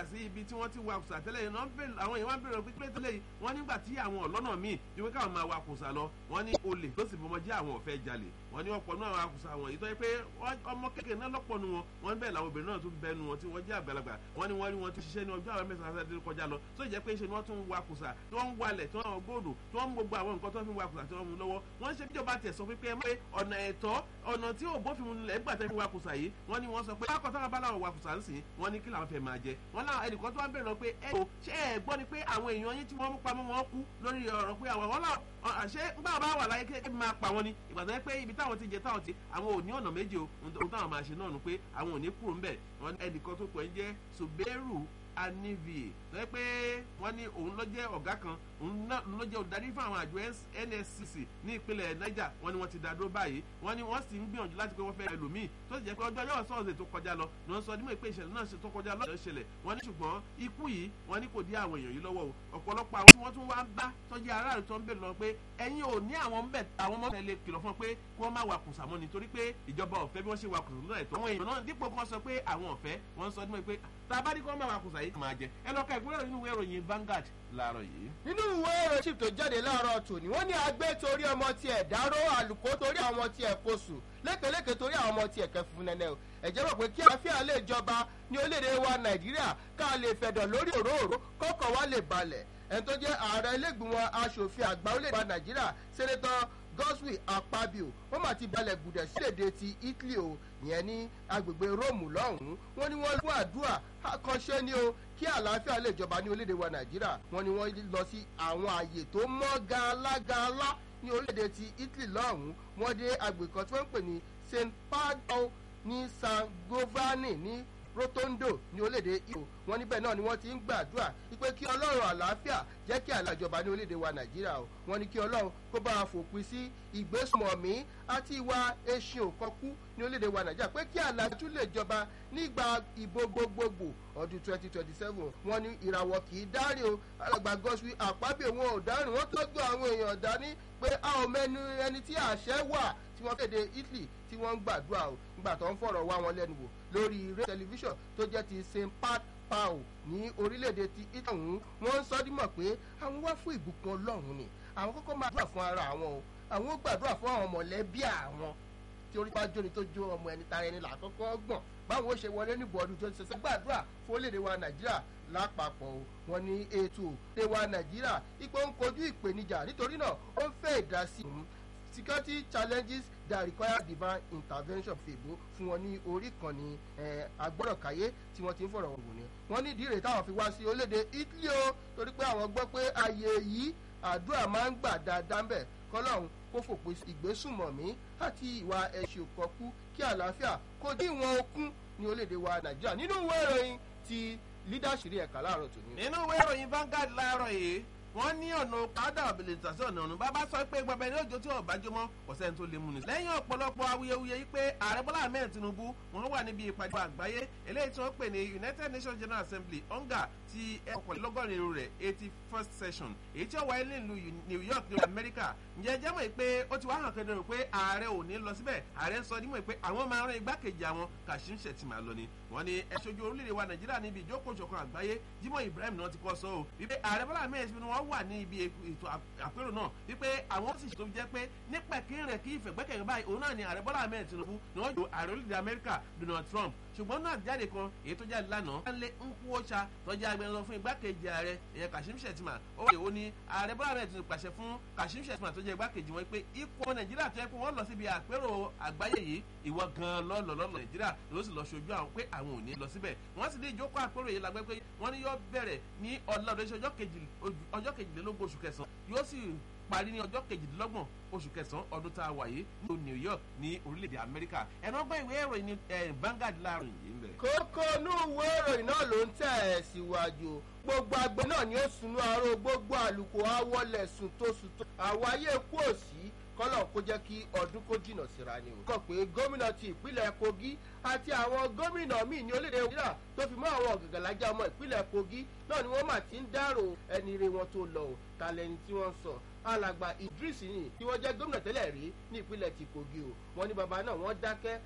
sí ibi tí wọ́n ti wa kùsà tẹ́lẹ̀ yìí àwọn èèyàn wá ń bèrè pípẹ́ tẹ́lẹ̀ yìí wọ́n nígbà tí àwọn ọ̀lọ́nà míì ju pé káwọn máa wa kùsà lọ wọ́n ní olè tó sì fọmọ jẹ́ àwọn ọ̀fẹ́ jalè wọ́n ní ọ̀pọ̀ náà wa kùsà wọ̀nyí tó yẹ pé ọmọ kékeré náà lọ́pọ̀ nu wọn wọ́n bẹ́ẹ̀ làwọn obìnrin náà tún bẹ́ẹ̀ nu wọn tí wọ́n jẹ́ àgbàlagbà wọ́n ní wọ́n rí wọn tún ṣiṣẹ́ ní ọjọ́ àwọn mẹ́sàn-án sáà kọjá lọ tó jẹ́ pé ṣe ni wọ́n tún wa kùsà tí wọ́n ń walẹ̀ tí wọ́n ń gbòdò tí wọ́n ń gbogbo àwọn nǹkan tó ń fi wa kùsà tí wọ́n mú lọ́wọ́ wọ́n ṣe bíjọba tẹ̀ sọ pé ẹ mọ̀ pé ọ̀nà ẹ̀tọ́ ọ̀nà tí ò bófin mu nílẹ̀ gbà tẹ́ fi wa kùsà yìí wọ́n ní wọ́n sọ pé bákan táwọn bá láwọn wa kùsà ń sìn wọ́n ní kí làwọn fẹ́ máa jẹ wọ́n láwọn ẹnìkan tó wá ń bẹ̀rẹ̀ lọ pé ẹ o ṣé ẹ gbọ́ ni pé àwọn èèyàn yín tí wọ́n mú pamọ́ wọn kú lórí ọ̀rọ̀ pé àwọn wọn náà àṣẹ ńgbà bá wà láyé kéèké máa pa wọn ni ìgbà tó yẹ pé ibi táwọn ti jẹ táwọn ti àwọn ò ní ọ̀nà méje o ohun táwọn máa ṣe náà nu pé àwọn ò ní kúrò ńbẹ̀ wọn ẹnìkan tó pọ̀ ń jẹ́ Suberu Anivie lọ́yẹ́ pé wọ́n ní òun ló jẹ́ ọ̀gá kan òun ló jẹ́ olùdarí fún àwọn àjọ NSCC ní ìpínlẹ̀ Niger wọ́n ní wọ́n ti dá dúró báyìí wọ́n ní wọ́n sì ń gbìyànjú láti pé wọ́n fẹ́ ẹlòmíì tó sì jẹ́ pé ọjọ́ yóò sọ̀rọ̀ tó kọjá lọ ni wọ́n sọ nímọ̀ pé ìṣẹ̀lẹ̀ náà tó kọjá lọ́dọ̀ ṣẹlẹ̀ wọ́n ní ṣùgbọ́n ikú yìí wọ́n ní kò dí àwọn èèyàn yìí lọ́wọ́ o ọ̀pọ̀lọpọ̀ àwọn tí wọ́n tún wá ń bá tọ́jú aráàlú tó ń bèrè lọ pé ẹ̀yin ò ní àwọn bẹ̀ àwọn ọmọ tẹ̀lé kìlọ̀ fún pé kí wọ́n má wa kùsà mọ́ nítorí pé ìjọba ọ̀fẹ́ bí wọ́n ṣe wa kùsà lọ́dọ̀ ẹ̀tọ́ àwọn èèyàn náà dípò kan sọ pé àwọn ọ̀fẹ́ wọ́n sọ nímọ̀ pé tá a bá ní kí wọ́n má wa kùsà yìí máa jẹ ẹ lọ́ka ìpínlẹ̀ nínú ìwé ìròyìn Vanguard láàárọ̀ yìí. nínú ìwé ìròyìn chief tó jáde láàárọ̀ tòní wọ́n ní agbé torí ọmọ tiẹ̀ dáró àlùkò torí àwọn ọmọ tiẹ̀ kóṣù lékeleke torí àwọn ọmọ tiẹ̀ kẹfún nẹ́nẹ́ o ẹ̀jẹ̀ rò pé kí àlàáfíà lè jọba ní orílẹ̀-èdè wa Nàìjíríà ká lè fẹ̀dọ̀ lórí òróòró kọ́kọ́ wa lè balẹ̀ ẹni tó jẹ́ ààrẹ ilégbìmọ̀ asòfin àgbà orílẹ̀-èdè wa Nàìjíríà sẹ́nẹ́tọ̀ Godswill Akpabio wọ́n mà ti balẹ̀ gùdẹ̀ sílẹ̀dẹ̀ ti Italy o ìyẹn ní agbègbè Róòmù lọ́hùn-ún wọ́n ní wọ́n fún àdúrà àkànṣe ni o kí àlàáfíà lè jọba ní orílẹ̀-èdè wa Nàìjíríà wọ́n ní wọ́n lọ sí àwọn àyè tó mọ́ gàlágàlá ní orílẹ̀-èdè ti Italy lọ́hùn-ún wọ́n dé agbègbè kan tí wọ́n ń pè ní St. Paolo ní San Giovanni ní Rotondo ní orílẹ̀-èdè Ìgbò wọn níbẹ̀ náà ni wọ́n ti ń gbàdúrà wípé kí Ọlọ́run àlàáfíà jẹ́ kí àlàjọba ní orílẹ̀-èdè wa Nàìjíríà o wọ́n ní kí Ọlọ́run kó bá a fòpin sí ìgbésùmọ̀mí àti ìwà eṣin òkọ́kú ní orílẹ̀-èdè wa Nàìjíríà pé kí àlàjú lè jọba nígbà ìbò gbogbogbò ọdún twenty twenty seven wọ́n ní ìràwọ̀ kì í dárí o alàgbà Godswill Akpabio wọn ò dárìn wọ́n tọ́jú àwọn èèyàn dání pé a ò mẹ́nu ẹni tí àṣẹ wà tí wọ́n kéde Italy tí wọ́n ń gbàdúrà o nígbà tó ń fọ̀rọ̀ wá wọn lẹ́nu wò lórí eré tẹlifíṣàn tó jẹ́ ti St. Pat pao ní orílẹ̀-èdè ti Italy ọ̀hún wọ́n ń sọ dímọ̀ pé àwọn wá fún ìbùkún Ọlọ́run ni àwọn kọ́kọ́ máa gbàdúrà fún ara àwọn o àwọn ó gbàdúrà fún àwọn mọ̀lẹ́bí àwọn tí orí bá jóni tó jó ọmọ ẹni tara ẹni là kọ́kọ́ gbọ̀n báwo ṣe wọlé níbo ọdún tó ń ṣẹṣẹ gbàdúrà fún orílẹ̀-èdè wa Nàìjíríà lápapọ̀ o wọ́n ní ètò orílẹ̀-èdè wa Nàìjíríà ipò ń kojú ìpèníjà nítorí náà ó ń fẹ́ ìdásí security challenges that require divine intervention fèbó fún wọn ní orí kan ní agbọ́dọ̀káyé tí wọ́n ti ń fọ̀rọ̀ wò ni wọ́n ní ìdí rèé táwọn fi wá sí orílẹ̀-èdè Italy o torí pé àwọn gbọ́ pé ààyè yìí àdúrà máa ń gbà dáadáa ń bẹ̀ kọ́lọ́hún kó fòpin ìgbésùmọ̀mí àti ìwà ẹ̀ṣẹ̀ òkọ́kú kí àlàáfíà kó dín ìwọ̀n okun ní orílẹ̀-èdè wa Nàìjíríà nínú ìwé ìròyìn ti leadership ẹ̀ka láàárọ̀ tòní. nínú ìwé ìròyìn Vanguard láàárọ̀ yìí wọ́n ní ọ̀nà padà ọ̀bìlẹ̀tà sí ọ̀nà ọ̀nà bàbá sọ pé gbọ̀bẹ̀ ní òjò tí ò bá jómọ́ kò sẹ́ni tó lè mú ni. lẹ́yìn ọ̀pọ̀lọpọ̀ awuyewuye yìí pé ààrẹ bọ́lá ahmed tinubu wọ́n wà níbi ìpàdé àgbáyé eléyìí tí wọ́n pè ní united nations general assembly onga ti ọkọ̀lélọ́gọ́rin rẹ̀ eighty first session èyí tí ó wáyé nílùú new york ní amẹ́ríkà ǹjẹ́ jẹ́ mọ̀ pé ó ti wá hàn kedere pé ààrẹ ò ní lọ síbẹ̀ ààrẹ sọ nímọ̀ pé àwọn máa rán igbákejì àwọn kashim shettima lọ ni wọ́n ní ẹ̀ṣojú orílẹ̀-èdè wa nàìjíríà níbi ìjókòó ìṣọ̀kan àgbáyé jimoh ibrahim náà ti kọ́ sọ ọ́ wípé ààrẹ bọ́lá ahmed tinubu wọ́n wà ní ibi ètò àpérò náà wípé àwọn sì tó jẹ́ pé nípa kírìn kí ìfẹ̀gbẹ́kẹ̀gbẹ́ báyìí òun náà ni ààrẹ bọ́lá ahmed tinubu ni wọ́n jò ààrẹ orílẹ̀-èdè amẹ́ríkà donald trump ṣùgbọ́n náà jáde kan èyí tó jáde lánàá wọ́n lé nkúwọ́sà tọ́jú agbẹnusọ fún igbákejì ààrẹ ìyẹn kashim shettima ó wà ó ní ààrẹ bọ́lá ahmed tinubu pàṣẹ fún kashim shettima tó jẹ́ igbákejì wọn pé ikú nàìjíríà tó yẹ kó wọ́n lọ síbi àpérò àgbáyé yìí ìwọ gan lọ́lọ́ lọ́lọ́ nàìjíríà ló sì lọ ṣojú àwọn pé àwọn ò ní lọ síbẹ̀ wọ́n sì ní ìjókòó àpérò yìí lágbẹ́ pé wọ́n ní yóò bẹ̀rẹ̀ ní ọ̀làdọ̀ṣẹ́ ọjọ́ kejìlélógún oṣù kẹsàn-án yóò sì parí ní ọjọ́ kejìdínlọ́gbọ̀n oṣù kẹsàn-án ọdún tá a wà yìí ní New York ní orílẹ̀-èdè Amẹ́ríkà ẹ̀rọ ọgbọ́n ìwé ìròyìn ní Vanguard láàrin yìí ń bẹ̀. kókó inú ìwé ìròyìn náà ló ń tẹ̀ ẹ́ síwájú gbogbo àgbẹ̀ náà ni ó sunú aró gbogbo àlùkò awọlẹ̀ sùn tó sùn tó àwọn ayé kú òsì kọ́lọ̀ kó jẹ́ kí ọdún kó jìnnà síra ni o. kọ́ pé gómìnà ti ìpínlẹ̀ Kogi àti àwọn gómìnà míì ní orílẹ̀-èdè Nàìjíríà tó fi mọ́ àwọn ọ̀gàgàlájà ọmọ ìpínlẹ̀ Kogi náà ni wọ́n mà ti ń dárò ẹni ire wọn tó lọ o talẹ́ni tí wọ́n sọ alàgbà Idris ni tí wọ́n jẹ́ gómìnà tẹ́lẹ̀ rí ní ìpínlẹ̀ ti Kogi o wọ́n ní bàbá náà wọ́n dákẹ́